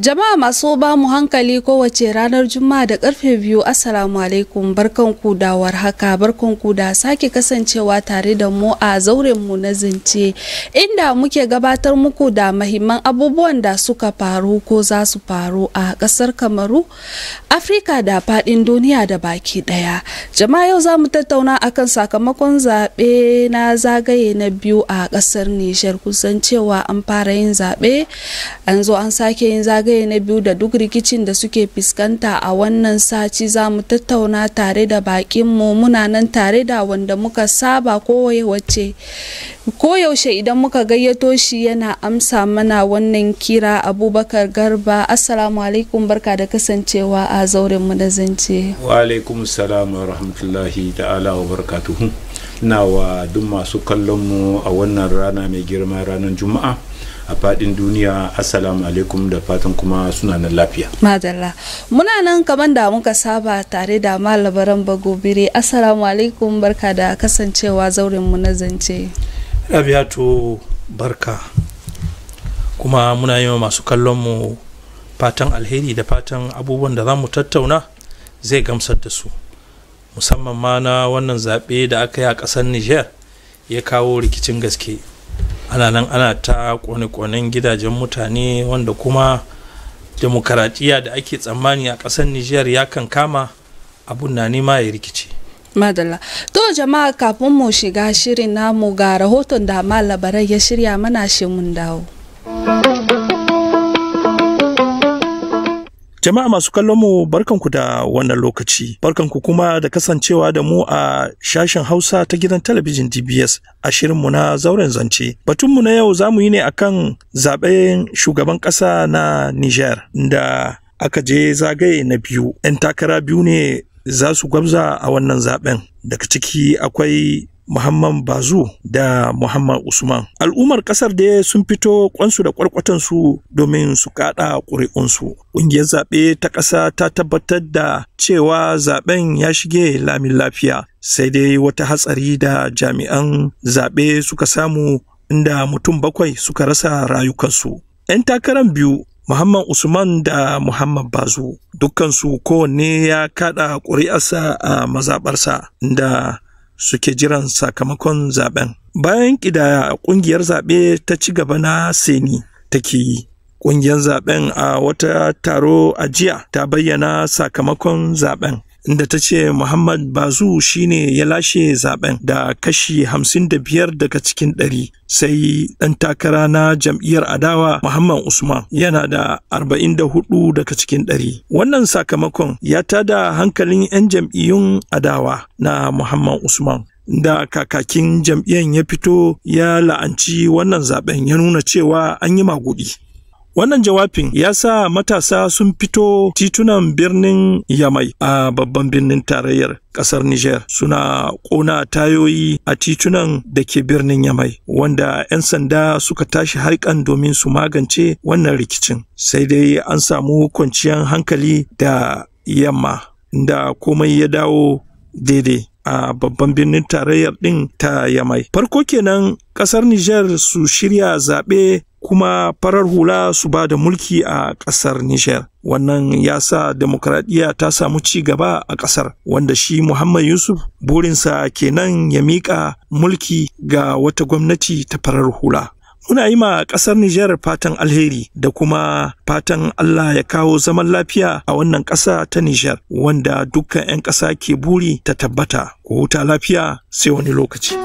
Jama'a masu ba mu hankali kowace ranar Juma'a da karfe biyu Assalamu alaikum barkanku da warhaka barkanku da sake kasancewa tare da mu a zauren mu na zance inda muke gabatar muku da mahimman abubuwan da suka faru ko za su faru a kasar Kamaru, Afrika da fadin duniya da baki daya. Jama'a yau za mu tattauna akan sakamakon zaɓe na zagaye na biyu a kasar Nijar kusan cewa an fara yin zaɓe an zo an sake yin zagaye zagaye na biyu da duk rikicin da suke fuskanta a wannan sati za mu tattauna tare da bakinmu muna nan tare da wanda muka saba kowace koyaushe idan muka gayyato shi yana amsa mana wannan kira abubakar garba assalamu alaikum barka da kasancewa a zauren mu da zance wa alaikum salam wa rahmatullahi ta'ala wa barakatuhu na wa duk masu kallon mu a wannan rana mai girma ranar juma'a a fadin duniya assalamu alaikum da fatan kuma suna nan lafiya madalla muna nan kamar da muka saba tare da malabaran bagobire assalamu alaikum barka da kasancewa zauren mu na zance rabiatu barka kuma muna yi masu kallon mu fatan alheri da fatan abubuwan da za mu tattauna zai gamsar da su musamman ma na wannan zaɓe da aka yi a ƙasar niger ya kawo rikicin gaske ana nan ana ta kone-konen gidajen mutane wanda kuma demokaradiyya da ake tsammani a ƙasar niger ya kan kama abun na nema ya rikice madalla to jama'a kafin mu shiga shirin namu ga rahoton da labarai ya shirya mana shi mun dawo Jama'a masu kallon mu barkanku da wannan lokaci, barkanku kuma da kasancewa da mu a shashin Hausa ta gidan talabijin DBS a shirinmu na zauren zance. Batunmu na yau za mu yi ne akan zaben shugaban ƙasa na Niger da aka je zagaye na biyu. 'Yan takara biyu ne za su gwabza a wannan zaben. Daga ciki akwai Muhammad Bazu da Muhammad Usman. Al'ummar kasar da sun fito kwansu da kwarkwatansu domin su kada ƙuri'unsu. Ƙungiyar zaɓe ta ƙasa ta tabbatar da cewa zaɓen ya shige lamin lafiya. Sai dai wata hatsari da jami'an zaɓe suka samu inda mutum bakwai suka rasa rayukansu. 'Yan takarar biyu Muhammad Usman da Muhammad Bazu dukkansu kowanne ya kada ƙuri'arsa a mazaɓarsa da suke jiran sakamakon zaben. Bayan ƙidaya ƙungiyar zaɓe ta ci gaba na Seni take yi. Ƙungiyar zaben a wata taro a jiya ta bayyana sakamakon zaben. Inda ta ce Muhammad Bazu shine ya lashe zaben da kashi hamsin da biyar daga cikin ɗari sai ɗan takara na jam'iyyar adawa Muhammad Usman yana da arba'in da hudu daga cikin ɗari. Wannan sakamakon ya tada hankalin 'yan jam'iyyun adawa na Muhammad Usman. Da kakakin jam'iyyar ya fito ya la'anci wannan zaben ya nuna cewa an yi magudi. Wannan jawabin ya sa matasa sun fito titunan birnin Yamai a babban birnin tarayyar ƙasar Nijar suna ƙona tayoyi a titunan da ke birnin Yamai wanda 'yan sanda suka tashi harkan domin su magance wannan rikicin. Sai dai an samu kwanciyar hankali da yamma da komai ya dawo daidai. a babban birnin tarayyar ɗin ta yamai. Farko kenan ƙasar Nijar su shirya zaɓe kuma farar hula su ba da mulki a ƙasar Nijar. Wannan ya sa demokradiyya ta samu ci gaba a ƙasar, wanda shi Muhammad Yusuf burinsa kenan ya miƙa mulki ga wata gwamnati ta farar hula. Muna yi ma ƙasar Nijar fatan alheri da kuma fatan Allah ya kawo zaman lafiya a wannan ƙasa ta Nijar wanda dukkan 'yan ƙasa ke buri ta tabbata. Ku huta lafiya sai wani lokaci.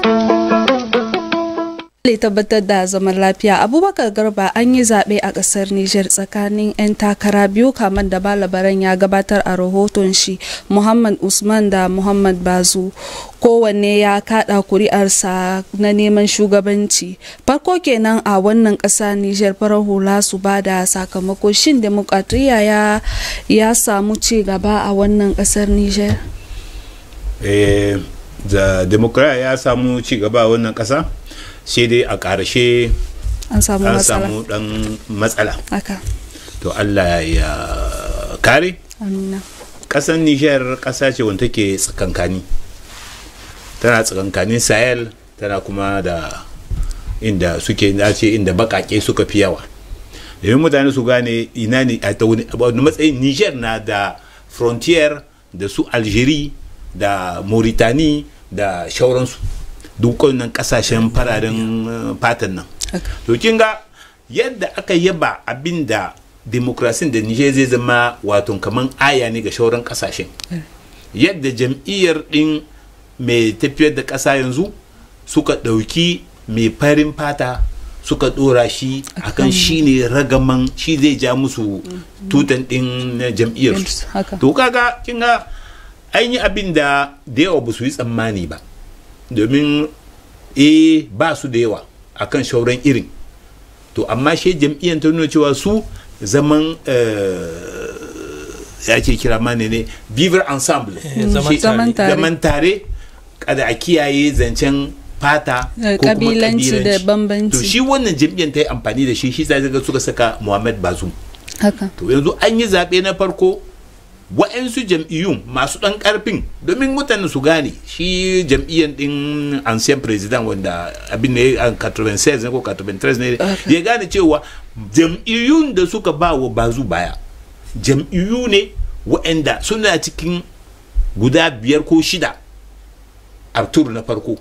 tabbatar da zaman lafiya abubakar garba an yi zaɓe a ƙasar niger tsakanin 'yan takara biyu kamar da balabaran ya gabatar a rahoton shi muhammad usman da muhammad bazu kowanne ya kaɗa kuri'arsa na neman shugabanci farko kenan a wannan ƙasa niger farar hula su ba da sakamako shin demokradiyya ya, ya samu ci gaba a wannan ƙasar niger eh, da demokradiyya ya samu ci gaba a wannan ƙasa sai dai a ƙarshe an samu matsala samu ɗan matsala haka to allah ya kare amina ƙasar niger ƙasa ce wanda take tsakankani tana tsakankanin sahel tana kuma da inda suke ce inda baƙaƙe suka fi yawa domin mutane su gane ina ne a wani matsayin niger na da frontier da su algeria da mauritani da shauransu duk nan kasashen fararen fatan nan to kin ga yadda aka yaba abin da demokrasin da niger zai zama wato kaman aya ne ga shauran kasashen yadda jam'iyyar din mai tafiyar da ƙasa yanzu suka ɗauki mai farin fata suka ɗora shi akan shi ne ragaman shi zai ja musu tutan ɗin jam'iyyar to kaga kin ga an yi abin da da yawa ba su yi tsammani ba domin eh ba su da yawa akan shauran irin to amma shi jam'iyyar ta nuna cewa su zaman ya ce kira ma ne ne vivre ensemble zaman tare kada a kiyaye zancen fata ko kuma kabilanci da bambanci to shi wannan jam'iyyar ta yi amfani da shi shi sai ga suka saka Muhammad Bazoum haka to yanzu an yi zaɓe na farko wa'yansu jam'iyyun masu ɗan ƙarfin domin mutane su gane shi jam'iyyar ɗin ancien president wanda abin ne a 96 ne ko 93 ne ya gane cewa jam'iyyun da suka ba wa bazu baya jam'iyyu ne wa'anda suna cikin guda biyar ko shida a tur na farko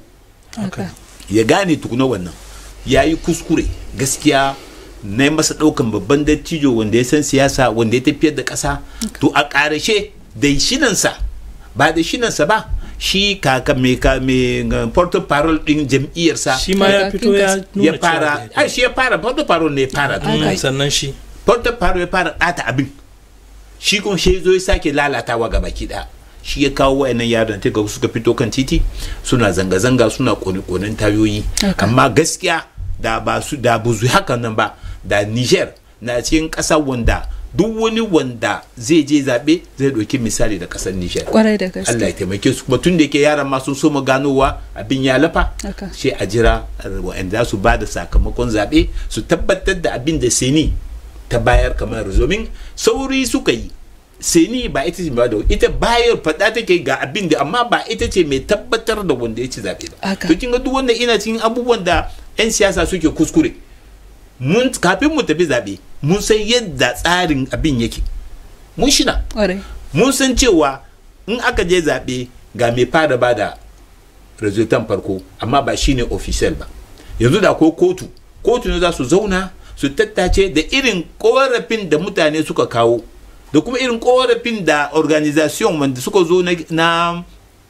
ya gane tukuna wannan ya yi kuskure gaskiya na yi masa ɗaukan babban dattijo wanda ya san siyasa wanda ya tafiyar da ƙasa to a ƙarashe da shinansa ba da shinansa ba shi kaka mai ka mai porto parol din jam'iyyarsa shi ma ya fito ya ya fara ai shi ya fara porto parol ne ya fara sannan shi porto parol ya fara ɗata abin shi kuma shi zo ya sake lalatawa ga baki ɗaya shi ya kawo wayannan yaran ta suka fito kan titi suna zanga-zanga suna kone-konen tayoyi amma gaskiya da ba su da buzu hakan nan ba da niger na cikin ƙasa wanda duk wani wanda zai je zaɓe zai ɗauki misali da ƙasar niger kwarai da gaske Allah ya taimake su kuma tun da yake yaran ma sun so mu ganowa abin ya lafa sai a jira wa'anda su ba da sakamakon zaɓe su tabbatar da abin da seni ta bayar kamar domin sauri suka yi seni ba ita ce ba da ita bayar faɗa take ga abin da amma ba ita ce mai tabbatar da wanda ya ci zaɓe ba to kin ga duk wanda ina cikin abubuwan da 'yan siyasa suke kuskure mun kafin mu tafi zaɓe mun san yadda tsarin abin yake mun shina mun san cewa in aka je zaɓe ga mai fara ba da resultan farko amma ba shine official ba yanzu da ko kotu kotu ne za su zauna su tattace da irin korafin da mutane suka kawo da kuma irin korafin da organization wanda suka zo na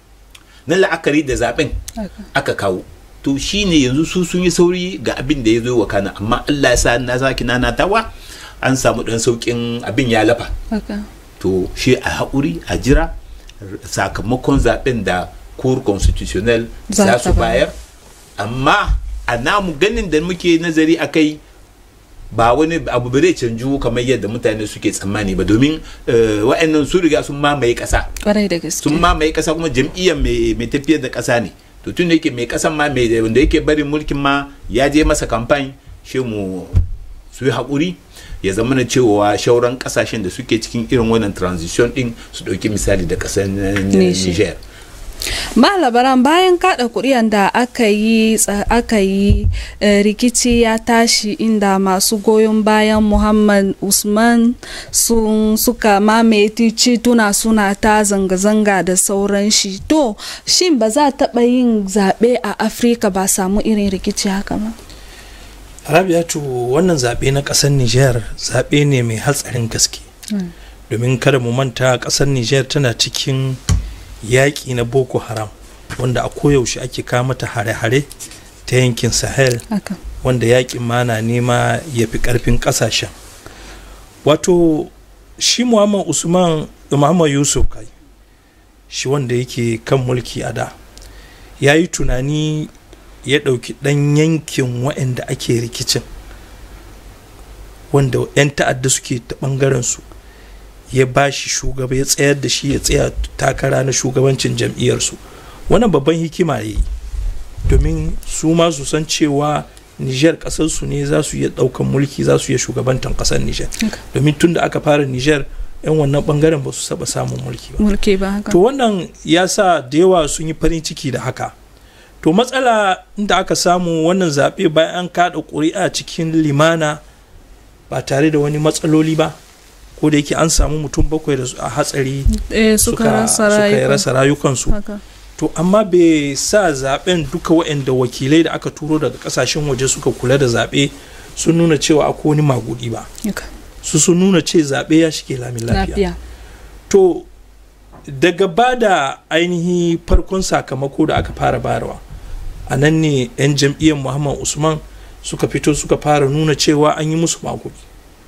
na la'akari da zaben aka kawo to shine yanzu su sun yi sauri ga abin da ya zo wa kana amma Allah ya sa na saki nanatawa an samu dan saukin abin ya lafa to shi a haƙuri a jira sakamakon zaben da cour constitutionnel za su bayar amma a namu ganin da muke nazari a kai ba wani abu bai canju kamar yadda mutane suke tsammani ba domin wa'annan su riga sun mamaye ƙasa sun mamaye ƙasa kuma jam'iyyar mai tafiyar da ƙasa ne to tun da yake mai ƙasan ma mai wanda yake barin mulkin ma ya je masa kamfani shi mu su yi haƙuri ya zama na cewa shauran kasashen da suke cikin irin wannan transition din su ɗauki misali da ƙasar niger malabaran bayan kada kuri'an da aka yi aka yi rikici ya tashi inda masu goyon bayan muhammad usman sun suka mamaye tituna suna ta zanga-zanga da sauran shi to shin ba za taɓa yin zaɓe a afirka ba samu irin rikici haka ba rabiatu wannan zaɓe na ƙasar niger zaɓe ne mai hatsarin gaske domin kada mu manta ƙasar niger tana cikin yaƙi na boko haram wanda a koyaushe ake mata hare-hare ta yankin sahel wanda yaƙin ma na nema ya fi ƙarfin ƙasashen wato shi muhammad usman muhammad yusuf kai shi wanda yake kan mulki a da ya yi tunani ya ɗauki ɗan yankin waɗanda ake rikicin wanda 'yan ta'adda suke ta ɓangaren su ya ba shi shugaba ya tsayar da shi ya tsaya takara na shugabancin jam'iyyarsu wannan babban hikima ya yi domin su ma su san cewa niger kasarsu ne za su iya daukan mulki za su iya shugabantan kasar niger domin tun da aka fara niger yan wannan bangaren ba su saba samun mulki ba mulki ba haka to wannan ya sa da yawa sun yi farin ciki da haka to matsala da aka samu wannan zaɓe bayan an kaɗa ƙuri'a cikin limana ba tare da wani matsaloli ba ko da yake an samu mutum bakwai da a hatsari eh, suka, rasa suka rayuka rasa rayukansu haka to amma bai sa zaben duka waɗanda wakilai da aka turo daga kasashen waje suka kula da zaɓe sun nuna cewa akwai wani magudi ba haka. su sun nuna ce zaɓe ya shige lamin lafiya lafiya to daga ba da ainihi farkon sakamako da aka fara bayarwa a nan ne 'yan jam'iyyar muhammad usman suka fito suka fara nuna cewa an yi musu magudi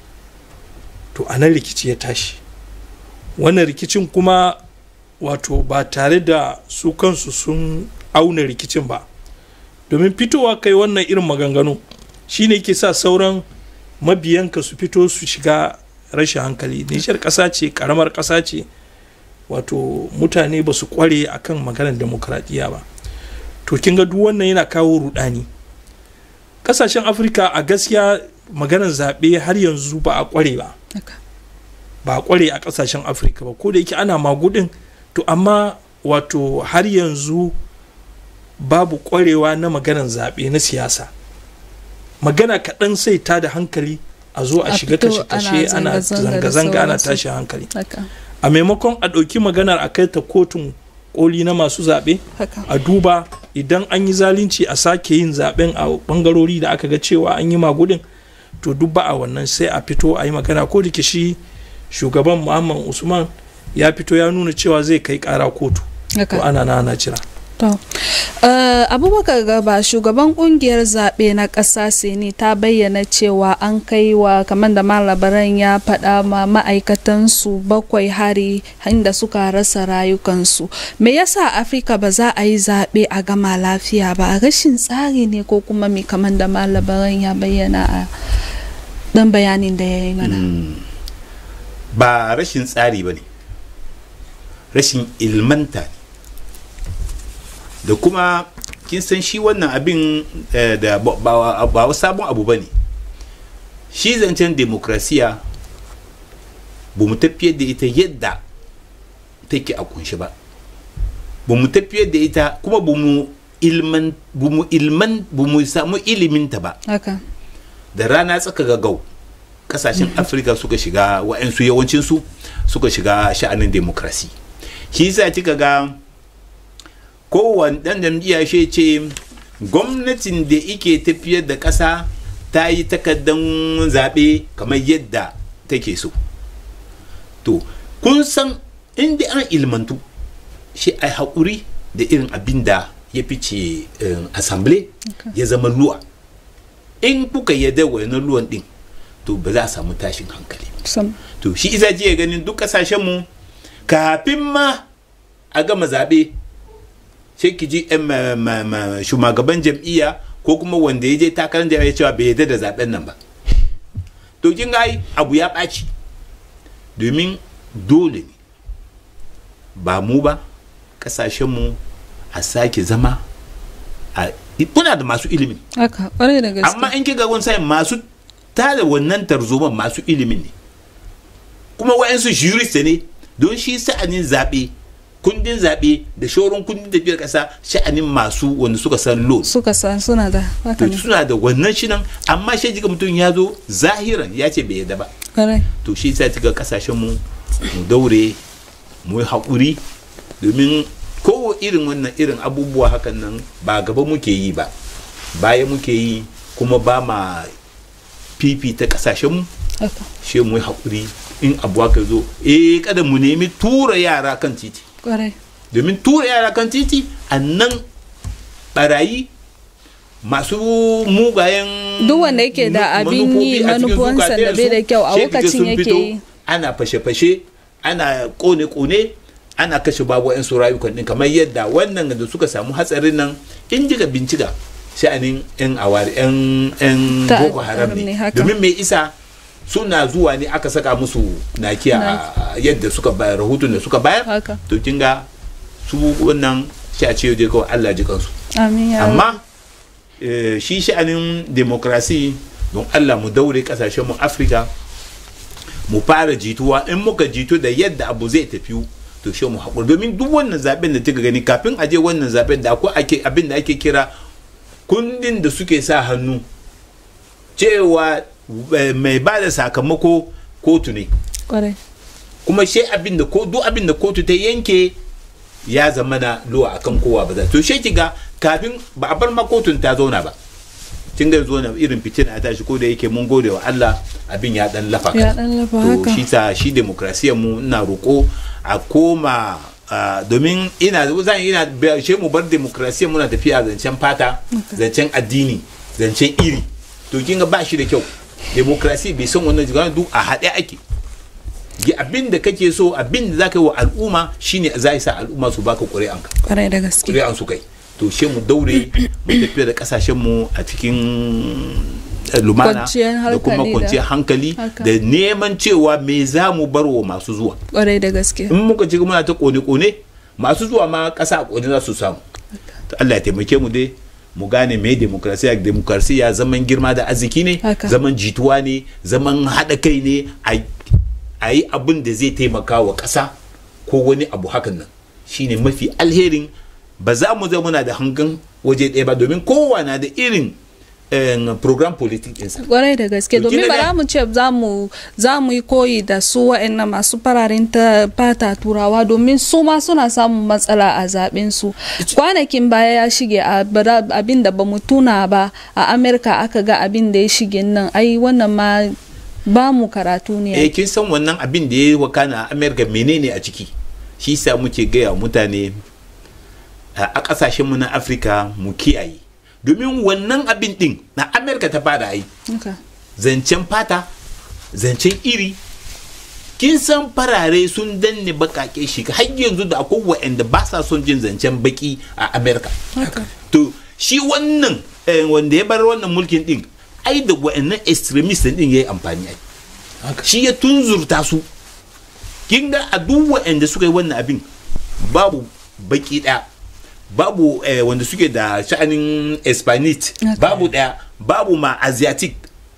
to a nan rikici ya tashi wannan rikicin kuma wato ba tare da su kansu sun auna rikicin ba domin fitowa kai wannan irin maganganu shine ke sa sauran mabiyanka su fito su shiga rashin hankali nishar ƙasa ce ƙaramar ƙasa ce wato mutane ba su kware akan maganar demokradiyya ba to kin ga duk wannan yana kawo rudani kasashen afirka a gaskiya maganar zaɓe har yanzu ba a kware ba haka. ba a kware a kasashen afirka ba ko da yake ana magudin to amma wato har yanzu babu kwarewa na maganar zaɓe na siyasa magana kaɗan sai ta da hankali a zo a A shiga fito kashe-kashe ana ana zanga-zanga da zanga-zanga ana sauransu. tashin hankali haka a maimakon a ɗauki maganar a kai ta kotun koli na masu zaɓe haka a duba idan an yi zalunci a sake yin zaɓen a ɓangarori da aka ga cewa an yi magudin to duk ba a wannan sai a fito a yi magana ko da ke shi shugaban muhammad usman ya fito ya nuna cewa zai kai ƙara kotu to haka ana na ana jira To, uh, abubakar gaba shugaban kungiyar zaɓe na ƙasa seni ta bayyana cewa an kai wa kamar da malabaran ya faɗa ma ma'aikatansu bakwai hari inda suka rasa rayukansu. Me yasa Afirka ba za a yi zaɓe a gama lafiya ba a rashin tsari ne ko kuma me kamar da malabaran ya bayyana a ɗan bayanin da ya yi mana. ba rashin tsari ba ne rashin ilmanta ne da kuma kin san shi wannan abin eh, da ba ba- ba wa sabon abu ba ne shi zancen demokrasiya ba mu tafiyar da ita yadda take a kunshi ba ba mu tafiyar da ita kuma ba mu ilman ba mu ilman ba mu samu iliminta ba Haka. da rana tsaka gagau kasashen afirka suka shiga wa'ansu yawancinsu suka shiga sha'anin demokrasi shi yasa kika ga kowane dan jam'iyya shi ce gwamnatin da ike tafiyar da ƙasa ta yi takaddan zaɓe kamar yadda take so to kun san inda an ilmantu shi a haƙuri da irin abin da ya fice um, assembly ya zama luwa in kuka yadda wani luwan din to ba za a samu tashin hankali ba. Sam. to shi isa jiya ganin duk kasashen mu kafin ma a gama zaɓe sai ki ji yan ma- ma- ma- shugaban jam'iyya ko kuma wanda ya je takarar jam'iyya cewa bai yarda da zaɓen nan ba to kin ga ai abu ya ɓaci domin dole ne ba mu ba kasashen mu a sake zama a kuna da masu ilimin Haka, ƙwarai da gaske. amma in kiga wani sa'in masu tada wannan tarzoman masu ilimin ne kuma wa'yansu jurist ne don shi sa'anin zaɓe kundin zaɓe da shauran kundin tafiyar ƙasa sha'anin masu wanda suka san law Suka san suna da haka to ne. suna da wannan shi nan amma shi jiga mutum ya zo zahiran ya ce bai yarda ba Ƙwarai. to shi sa kiga kasashen mu mu daure mu yi haƙuri domin ko irin wannan irin abubuwa hakan nan ba gaba muke yi ba baya muke yi kuma ba ma fifita kasashen mu Haka. shi mu yi haƙuri in abu aka zo eh kada mu nemi tura yara kan titi Ƙwarai. domin tura yara kan titi a nan barayi masu mugayen Duk wanda yake da nu- abin yi, manufofi a cikin manufansa da bai da zukatansu, kyau a sai kaga lokacin sun yake fito, yi. ana fashe-fashe ana kone-kone ana kashe babu yan su rayukan din kamar yadda wannan da suka samu hatsarin nan in jiga bincika sha'anin yan awari yan yan Ta- boko haram ne, ne haka. domin mai isa suna zuwa ne aka saka musu nakiya a yadda suka bayar rahoton da suka bayar Haka. to kin ga su wannan shi a ce dai kawai Allah ji kansu Amin ya amma eh, shi sha'anin demokrasi don Allah mu daure kasashen mu Afirka mu fara jituwa in muka jitu da yadda abu zai tafi to shi mu haƙuri domin duk wannan zaben da kika gani kafin a je wannan zaben da akwai ake abin da ake kira kundin da suke sa hannu cewa eh, mai ba da sakamako kotu ne kwarai kuma shi abin da ko duk abin da kotu ta yanke ya zama na luwa akan kowa ba za to shi kiga kafin ba a bar ma kotun ta zauna ba kin ga zo na irin fitina ta shi ko da yake mun gode wa Allah abin ya dan lafa Ya kaɗan. dan lafa to haka. shi ta shi demokrasiyar mu ina roko a koma ah, domin ina zan ina shi mu bar demokrasiyar muna tafiya zancen fata zancen addini zancen iri to kin ga ba shi da kyau demokrasi bai san wannan jiga duk a haɗe ake yi abin da kake so abin da zaka yi wa al'umma shine za sa al'umma su baka ƙuri'anka kwarai da gaske ƙuri'an su kai to she mu daure mu tafiya da kasashen mu a cikin eh, lumana Kwanciyar da kuma hankali da- kwanciyar hankali Haka. da neman cewa me za mu bar wa masu zuwa kwarai da gaske in muka ci muna ta kone-kone masu zuwa ma ƙasa a kone za su samu to Allah ya taimake mu dai mu gane me demokrasiya demokrasiya zaman girma da arziki ne Haka. zaman jituwa ne zaman haɗa kai ne a- a yi abin da zai taimaka wa ƙasa ko wani abu hakan nan shine mafi alherin ba za mu zama muna da hangen waje ɗaya ba domin kowa na da irin eh, program politik ɗinsa kwarai da gaske To domin kila ba ne- za mu ce za mu za mu yi koyi da su wa'annan masu fararen ta fata turawa domin su ma suna samun matsala a zaben su kwanakin baya ya shige a bara- abin da ba mu tuna ba a amerika aka ga abin da ya shige nan ai wannan ma ba mu karatu ne eh kin san wannan abin da ya yi wakana a america menene a ciki shi sa muke gaya wa mutane a a kasashen mu na afirka mu kiyaye domin wannan abin din na america ta fara yi Haka. zancen fata zancen iri kin san farare sun danne bakake shi har yanzu da akwai wa'anda ba sa son jin zancen baki a america Haka. to shi wannan eh, wanda ya bar wannan mulkin din ai da wa'annan extremist din ya yi amfani ai shi ya tunzurta su kin ga a duk wa'anda suka yi wannan abin babu baki ɗaya babu eh, wanda suke da sha'anin hispanite Okay. babu ɗaya babu ma asiatic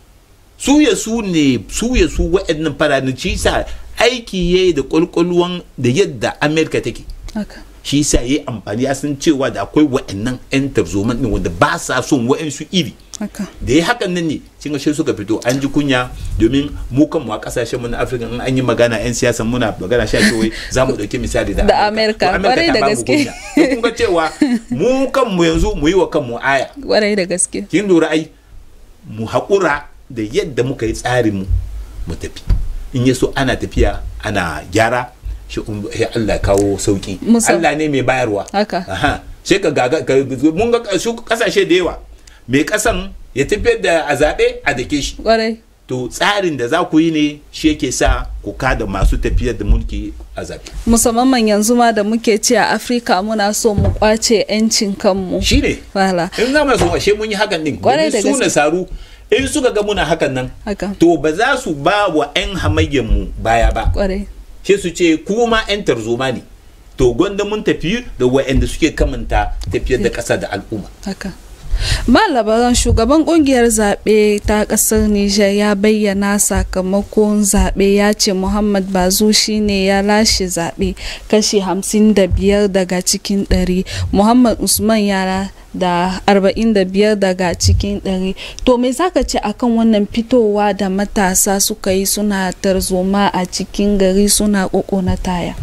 su ya su ne su ya su wa'annan fararen shi sa aiki yayi da kwalkwalwan da yadda america take Haka. shi sa yayi amfani ya san cewa da akwai wa'annan 'yan tarzoman din wanda ba sa son wa'ansu iri Haka. da ya hakan nan ne cin shi suka fito an ji kunya domin mu kanmu a kasashen mu na afirka in an yi magana yan siyasa muna magana sha wai za mu dauki misali da Da Amerika, To kwarai ta da bamu gaske. kunya. To kun ga cewa mu kanmu yanzu mu yi wa kanmu aya kwarai da gaske kin lura ai mu haƙura da yadda muka yi tsarin mu mu tafi in ya so ana tafiya ana gyara shi um- sai Allah ya kawo sauki Musa- Allah ne mai bayarwa Haka. aha sai ka gaga ka- mun ga su kasashe da yawa mai kasan ya tafiyar da a zaɓe a dake shi kwarai to tsarin da za ku yi ne shi yake sa ku kada masu tafiyar da mulki a zaɓe musamman yanzu ma da muke ce a afirka muna so mu kwace 'yancin kanmu shi ne wala in za mu so ashe mun yi hakan din Kwarai da domin su gaske. nasaru in suka ga muna hakan nan haka to ba za su ba wa 'yan hamayyan mu baya ba kwarai sai su ce kuma 'yan tarzoma ne to gwanda mun tafi da wa'anda suke kamanta tafiyar da ƙasa da al'umma haka malabaran shugaban kungiyar zaɓe ta ƙasar nijar ya bayyana sakamakon zaɓe ya ce muhammad bazu shine ya lashe zaɓe kashi 55 daga cikin 100 muhammad usman yara da 45 daga cikin 100 to me zaka ce akan wannan fitowa da matasa suka yi suna tarzoma a cikin gari suna na taya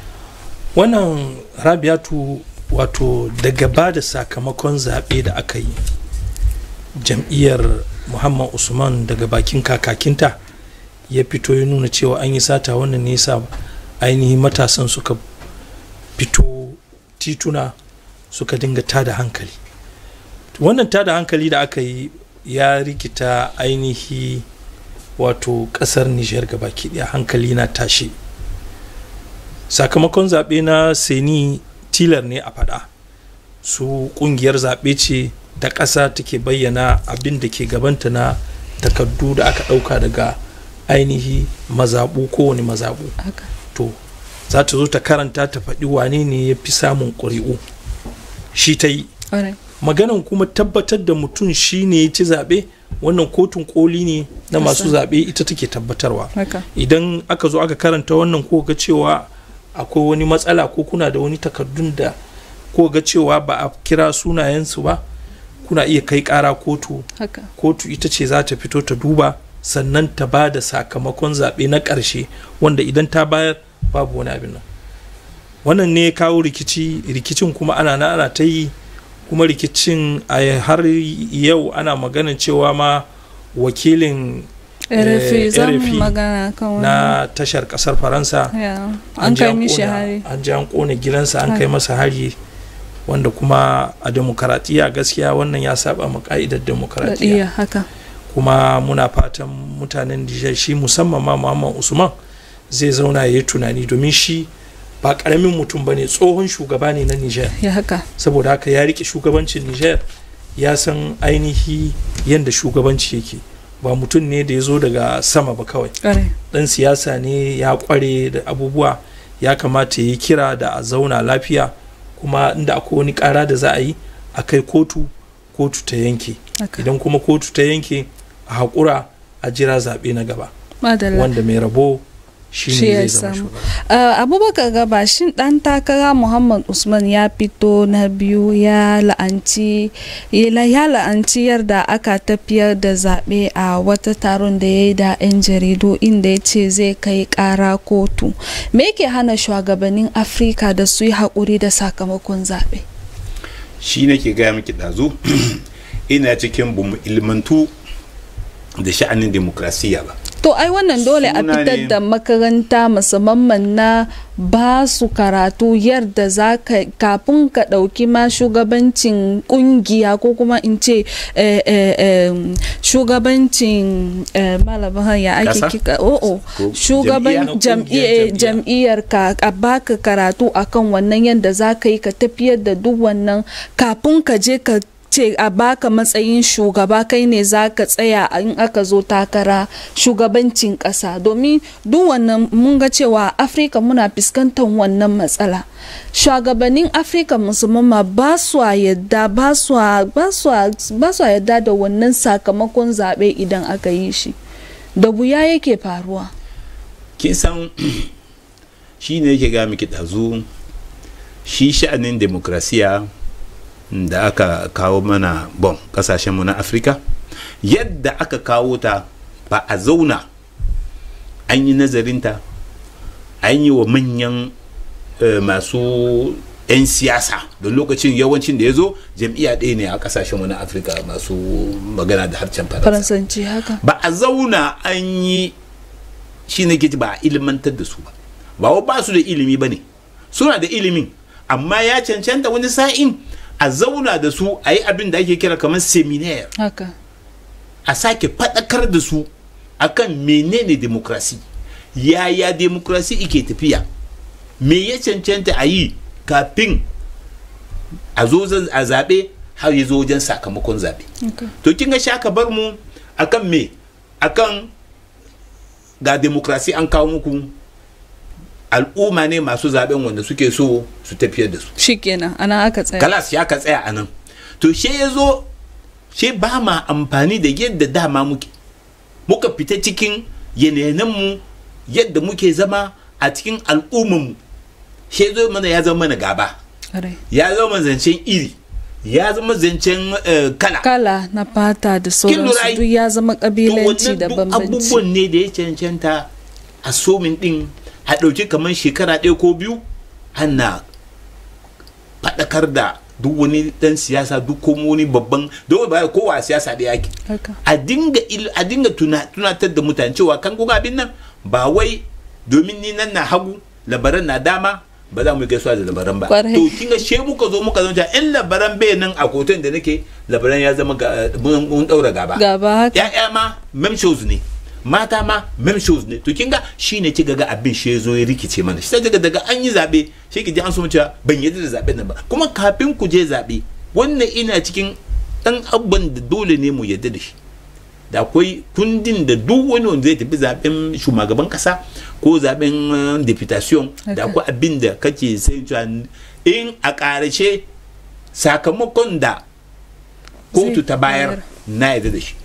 wannan rabiatu wato daga ba da sakamakon zaɓe da aka yi jam'iyyar muhammad usman daga bakin kakakinta ya fito ya nuna cewa an yi sata wannan ne yasa ainihin matasan suka fito tituna suka dinga tada hankali wannan tada hankali da aka yi ya rikita ainihi wato ƙasar nijar gabaki ɗaya hankali na tashi sakamakon zaɓe na seni tilar ne a faɗa su ƙungiyar zaɓe ce da ƙasa take bayyana abin da ke gabanta na takardu da aka ɗauka daga ainihi mazaɓu kowane mazaɓu haka to za ta zo ta karanta ta faɗi wane ne ya fi samun ƙuri'u shi ta yi alright. maganan kuma tabbatar da mutum shi ne ya ci zaɓe wannan kotun koli ne na masu Kasa. zaɓe ita take tabbatarwa haka idan aka zo aka karanta wannan ko ga cewa akwai wani matsala ko kuna da wani takardun da ko ga cewa ba a kira sunayensu ba kuna iya kai kara kotu haka kotu ita ce za ta fito ta duba sannan ta ba da sakamakon zaɓe na ƙarshe wanda idan ta bayar babu wani abin nan wannan ne kawo rikici rikicin kuma ana na ana ta yi kuma rikicin a har yau ana maganin cewa ma wakilin RFI za mu RFI magana kan wannan. na tashar kasar faransa Ya, an an je kai an mishi kona- hari. an je an kone gidansa an Hari. kai masa hari wanda kuma a demokaratiya gaskiya wannan ya saba ma ka'idar Da demokaratiya iya haka. kuma muna fatan mutanen Nijar shi musamman ma Muhammad Usman zai zauna ya yi tunani domin shi ba karamin mutum ba ne tsohon shugaba ne na Nijar Ya haka. saboda haka ya rike shugabancin Nijar ya san ainihi yadda shugabanci yake ba mutum ne da ya zo daga sama ba kawai Ƙwarai. dan siyasa ne ya kware da abubuwa ya kamata ya yi kira da a zauna lafiya kuma inda akwai wani kara da za a yi a kai kotu kotu ta yanke Haka. idan kuma kotu ta yanke a haƙura a jira zaɓe na gaba Madalla. wanda mai rabo shi Shi ne ya zai zama samu. shugaba Uh, abubakar gaba shin dan takara muhammad usman ya fito na biyu ya la'anci ya ya la'anci yadda aka tafiyar da zaɓe a wata taron da ya yi da 'yan jaridu inda ya ce zai kai ƙara kotu me ke hana shugabannin afirka da su yi haƙuri da sakamakon zaɓe shi ne ke gaya miki ɗazu ina cikin bamu ilmantu da sha'anin demokrasiya ba to ai wannan dole a Suna fitar ne- da makaranta musamman na ba su karatu yadda za ka kafin ka ɗauki ma shugabancin ƙungiya ko kuma in ce eh, eh, em, shugabancin eh, malamin ya ake Ƙasa? kika o'o Ko shugaban jam'iyya? jam'iyyar Jam'iyya. jam'iyyar ka a baka karatu akan wannan yadda za ka yi ka tafiyar da duk wannan kafin ka je ka ce a baka matsayin shugaba kai ne za ka tsaya in aka zo takara shugabancin ƙasa domin duk wannan mun ga cewa afirka muna fuskantar wannan matsala shugabannin afirka musamman ma ba su yadda ba su ba su ba su yadda da wannan sakamakon zaɓe idan aka yi shi da wuya yake faruwa kin san shi ne yake gaya miki ɗazu shi sha'anin demokrasiya da aka kawo mana bon ƙasashenmu na afirka yadda aka kawo ta ba a zauna an yi nazarinta an yi wa manyan eh, masu 'yan siyasa da lokacin yawancin da ya zo jam'iyya ɗaya ne a ƙasashenmu na afirka masu magana da harshen faransa faransanci haka ba a zauna an yi shi ne ke ci ba a ilimantar da su ba ba wa ba su da ilimi ba ne suna da ilimin amma ya cancanta wani sa'in a zauna da su a yi abin da ake kira kamar seminar haka a sake faɗakar da su akan menene demokrasi yaya demokrasi ike tafiya me ya cancanta a yi kafin a zo zan- a zaɓe har ya zo wajen sakamakon zaɓe haka to kin ga shaka bar mu akan me akan ga demokrasi an kawo muku al'umma ne masu zaben wanda suke so su tafiyar da su shikenan ana aka tsaya kalas ya ka tsaya a nan to she ya zo she ba ma amfani da yadda dama muke muka fita cikin yanayinmu yadda muke zama a cikin al'ummanmu she zo mana ya zama mana gaba Ƙwarai. ya zama zancen iri ya zama zancen eh, kala kala na fata da lura sauransu ai? duk ya zama to kabilanci wannan da duk bambanci abubuwan ne da ya cancanta a somin din a ɗauki kamar shekara ɗaya ko biyu ana faɗakar da duk wani ɗan siyasa duk kuma wani babban don ba kowa a siyasa da yake haka a dinga il- a dinga tuna- tunatar da mutane cewa kan kuka abin nan ba wai domin ni nan na hagu labaran na dama ba za mu yi gaisuwa da labaran ba Kwarai. to kin ga she muka zo muka zama in labaran bai nan a koton da nake labaran ya zama ga- mun mun daura gaba gaba haka ya'ya ma mem shows ne mata ma mem shows ne to kin ga shine ki ga abin shi ya zo ya rikice mana shi daga daga an yi zabe shi ki ji an so mu cewa ban yarda da zaben nan ba kuma kafin ku je zabe wannan ina cikin dan abban da dole ne mu yarda da shi da akwai kundin da duk wani wanda zai tafi zaben shugaban kasa ko zaben uh, deputation da Okay. akwai abin da kake sai cewa in a ƙarshe sakamakon da kotu Zai ta bayar bayar. na yarda da shi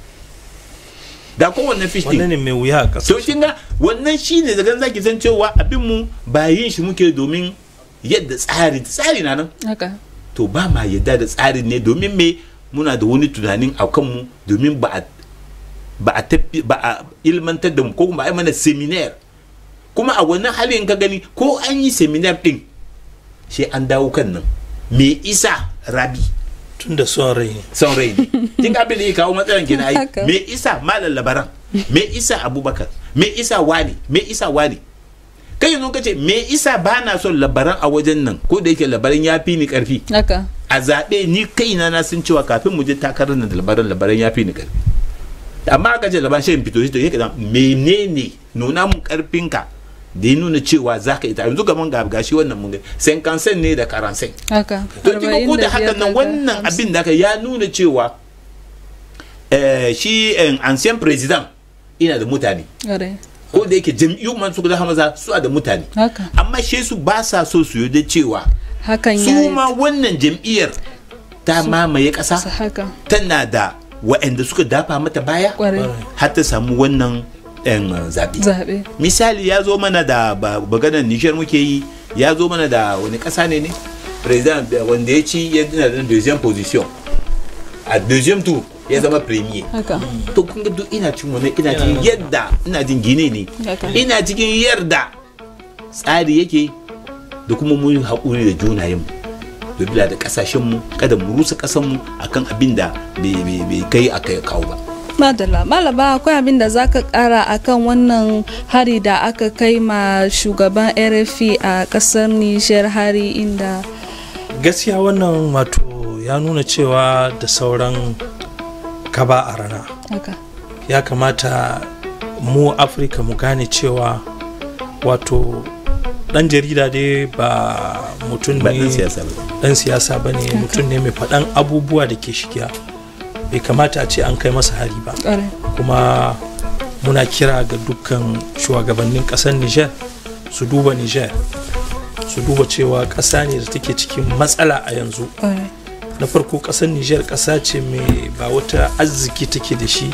da kowanne fish wannan din ne mai wuya a ƙasa to kin ga wannan shine daga nan zaki san cewa abin mu ba yin shi muke domin yadda tsari tsari na nan haka to ba ma yadda da tsarin ne domin me muna da wani tunanin a kanmu domin ba a ba a tafi ba a ilmantar da mu ko kuma a yi mana seminar kuma a wannan halin ka gani ko an yi seminar din sai an dawo kan nan me isa rabi tun da son rai ne son rai ne kin ga abin da ya kawo matsalan kenan ai Haka. me isa malam labaran me isa abubakar me isa wani me isa wani kai yanzu kace me isa ba na son labaran a wajen nan ko da yake labaran ya fi ni karfi haka a zaɓe ni kaina na sun cewa kafin mu je takarar nan da labaran labaran ya fi ni karfi amma aka ce labaran shi in fito shi to yake da menene nuna mun karfinka da ya nuna cewa za ka ita yanzu gaban ga gashi wannan mun ga sen kansen ne da karansen haka to kika ko da haka nan wannan abin da aka ya nuna cewa eh, shi eh, ancien president ina da mutane ko da yake jam'iyyu man su da hamaza su da mutane haka amma shi su ba sa so su yarda cewa hakan ya su yi ma wannan jam'iyyar ta mamaye ƙasa haka tana da waɗanda suka dafa mata baya kwarai har ta samu wannan yan zaɓe zaɓe misali ya zo mana da ba- maganar nishar muke yi ya zo mana da wani ƙasa ne ne president wanda ya ci ya dina da deuxième position a deuxième tour ya zama premier haka to kun ga duk ina cin wani ina cikin yadda ina jin gine ne haka ina cikin yarda tsari yake da kuma mun yi haƙuri da junayen mu bila da ƙasashen mu kada mu rusa ƙasan mu akan abin da bai bai- bai kai a kai kawo ba madalla malaba akwai abin da zaka kara akan wannan hari da aka kai ma shugaban rfi a kasar niger hari inda gaskiya wannan wato ya nuna cewa da sauran kaba a rana haka ya kamata mu afirka mu gane cewa wato dan jarida dai ba mutum ba ne ɗan siyasa ba dan siyasa ba ne mutum ne mai faɗan abubuwa da ke shigiya bai kamata a ce an kai masa hari ba kwarai kuma muna kira ga dukkan shugabannin ƙasar niger su duba niger su duba cewa ƙasa ne da take cikin matsala a yanzu kwarai na farko ƙasar niger ƙasa ce mai ba wata arziki take da shi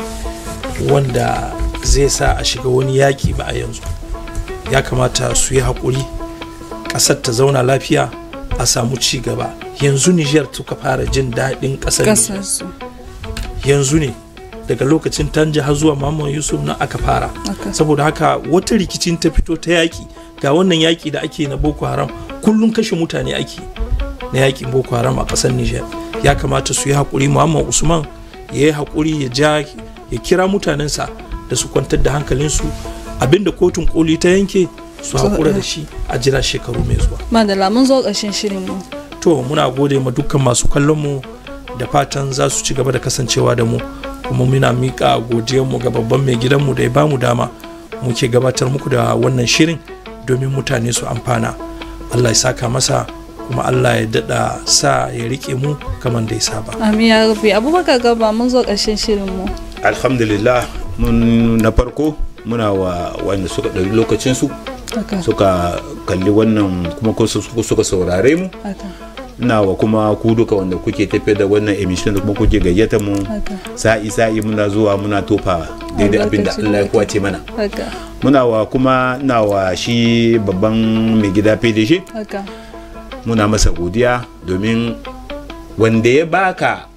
wanda zai sa a shiga wani yaƙi ba a yanzu ya kamata su yi haƙuri ƙasar ta zauna lafiya a samu ci gaba yanzu niger suka fara jin daɗin ƙasar niger kasar su yanzu ne daga lokacin tanja har zuwa Muhammad Yusuf na aka fara haka saboda haka wata rikicin ta fito ta yaki ga wannan yaki da ake na Boko Haram kullum kashe mutane ake na yakin Boko Haram a ƙasar Niger ya kamata su yi haƙuri Muhammad Usman ya yi haƙuri ya ja ya kira mutanensa da su kwantar da hankalinsu abinda kotun koli ta yanke su haƙura da shi a jira shekaru mai zuwa madalla mun zo ƙarshen shirin mu to muna gode ma dukkan masu kallon mu da fatan za su ci gaba da kasancewa da mu kuma muna miƙa mu ga babban mai gidanmu da ya bamu dama muke gabatar muku da wannan shirin domin mutane su amfana allah ya saka masa kuma allah ya daɗa sa ya riƙe mu kamar da ya saba amin ya rufe abubakar gaba mun zo ƙarshen shirin mu alhamdulillah mun na farko muna wa wanda suka ɗauki lokacinsu haka suka kalli wannan kuma ko su- suka saurare mu haka ina wa kuma ku duka wanda kuke tafiyar da wannan emission da kuma kuke gayyata mu haka sa'i sa'i muna zuwa muna tofa daidai abin da Albarkacin Allah ya baki. kwace mana haka muna wa kuma na wa shi babban mai gida PDG haka muna masa godiya domin wanda ya baka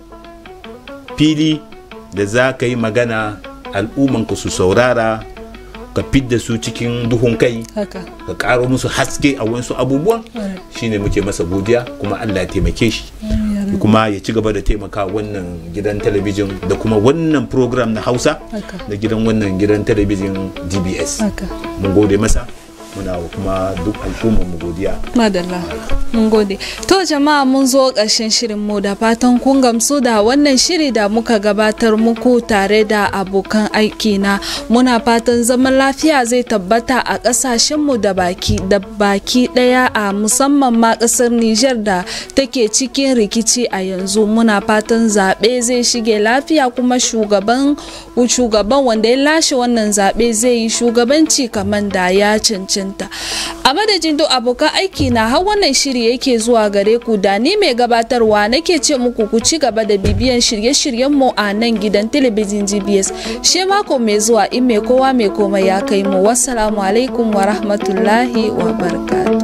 fili da za ka yi magana al'ummanka su saurara ka fidda su cikin duhun kai haka ka karo musu haske a wasu abubuwan Kwarai. shine muke masa godiya kuma Allah ya taimake shi Amin ya rufe. kuma ya ci gaba da taimaka wannan gidan talabijin da kuma wannan program na hausa haka da gidan wannan gidan talabijin dbs haka mun gode masa muna wa kuma duk al'ummar mu godiya madalla mun gode to jama'a mun zo ƙarshen shirin mu da fatan kun gamsu da wannan shiri da muka gabatar muku tare da abokan aiki na muna fatan zaman lafiya zai tabbata a ƙasashen mu da baki da baki ɗaya a musamman ma ƙasar Nijar da take cikin rikici a yanzu muna fatan zaɓe zai shige lafiya kuma shugaban shugaban wanda ya lashe wannan zaɓe zai yi shugabanci kamar da ya cancanta a madadin duk abokan aiki na har wannan shiri yake zuwa gare ku da ni mai gabatarwa nake ce muku ku ci gaba da bibiyan shirye-shiryen mu a nan gidan talabijin gbs she mako mai zuwa in mai kowa mai komai ya kai mu wassalamu alaikum wa rahmatullahi wa barakatuh